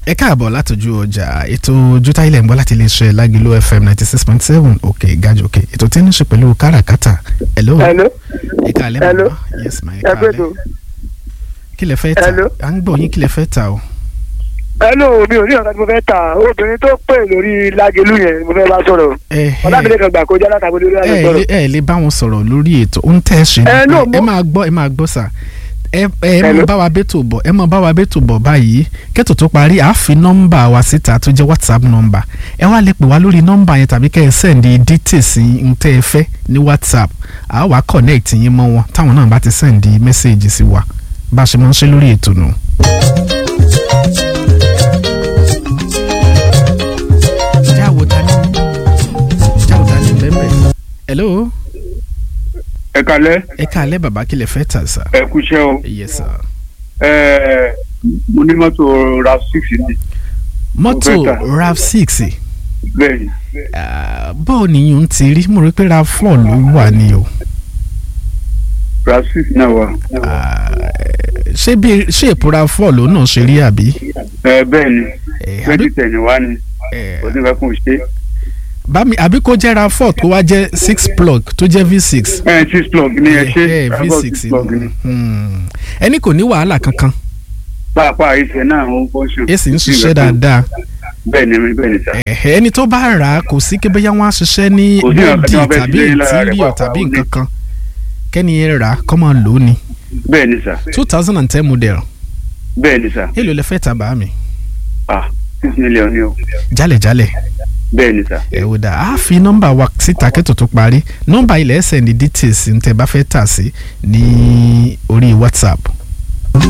ẹ káàbọ̀ látọjú ọjà ètò ojútà ilẹ̀ ń bọ́ láti iléeṣẹ́ lágìlú fm ninety six point seven òkè gàjọ òkè ètò tí ń ṣe pẹ̀lú káràkátà hello hello ẹ káàlẹ́ hello. màmá yes ma ẹ ẹ pé tó káàlẹ́ kí lẹ fẹ́ ta Hello. à ń gbọ́ yín kí lẹ fẹ́ ta o hello mi ò ní ọ̀gá tí mo fẹ́ ta obìnrin tó pè lórí lágẹ̀lú yẹn mo fẹ́ bá sọ̀rọ̀ ẹ ọ̀làmílẹ̀ kan gbà kọjá látàgbé lórí àlẹ́ ẹ sọ̀rọ̀ lè- ẹ lè bá wọn sọ̀rọ̀ lórí ètò ó ń tẹ̀ ṣe ni Ẹ, pé no, ẹ mo- máa gbọ́ ẹ máa gbọ́ sà ẹ ẹ mọ Hello. bá wa bẹ́tò bọ̀ ẹ mọ bá wa bẹ́tò bọ̀ báyìí kẹ́tò tó parí àá fi nọ́mbà wa síta tó jẹ́ whatsapp nọ́mbà ẹ wá lè pè wá lórí nọ́mbà yẹn tàbí kẹ́ ẹ sẹ́ndì details ń tẹ́ ẹ fẹ́ ní whatsapp àá wá connect yín mọ́ wọn táwọn náà bá ti sẹ́ndì mẹ́sẹ̀gì sí wa bá a ṣe máa ń ṣe lórí ètò nù. jáwo ta ni jáwo ta ni bẹ́ẹ̀ bẹ́ẹ̀. hello ẹ kalẹ ẹ káalẹ́ bàbá kí lẹ fẹ́ tà sá. ẹ kúṣẹ́ o yes sir. ẹ mo ní mọ́tò rav six ni mọ́tò Mo fẹ́ tà. rav six bẹ́ẹ̀ ni bọ́ọ̀ nìyẹn ń ti rí mo rí pé rav four ló wà ní o. rav six náà wà Ah, ṣé bí ṣé èpo rav four ló náà ṣe rí àbí. ẹ bẹ́ẹ̀ ni Eh, twenty àbí- ten wá ni eh, kò ní fẹ́ kún un ṣe bámi àbí kó jẹ́ rav four tó wá jẹ́ six plug tó jẹ́ v six. ẹ six plug ni ẹ ṣe Eh, rav v six six plug ni Hmm. ẹni kò ní wàhálà kankan pàápàá ìṣe náà ó function èsì ń ṣiṣẹ́ dáadáa bẹ́ẹ̀ ni bẹ́ẹ̀ ni sà Ẹ̀hẹ́, ẹni tó bá rà á kò sí kí bóyá wọ́n á ṣiṣẹ́ ní Kò sí nǹkan tí body wọ́n fẹ́ tàbí ṣe lára rẹ̀ interior pàápàá, tàbí ó ní. nǹkan kan kẹ́ni ẹ rà á kọ́ máa lò ó ni bẹ́ẹ̀ ni sà two thousand and ten model bẹ́ẹ̀ ni sà èlò lẹ fẹ́ tà bá mi ah six million ni o jálẹ̀jálẹ̀ bẹ́ẹ̀ ni sà ẹ wò dà á fi nọ́mbà wa síta kẹ́tò tó parí nọ́mbà ilẹ̀ ẹsẹ̀ ní details ń tẹ́ bá fẹ́ tà sí ní orí whatsapp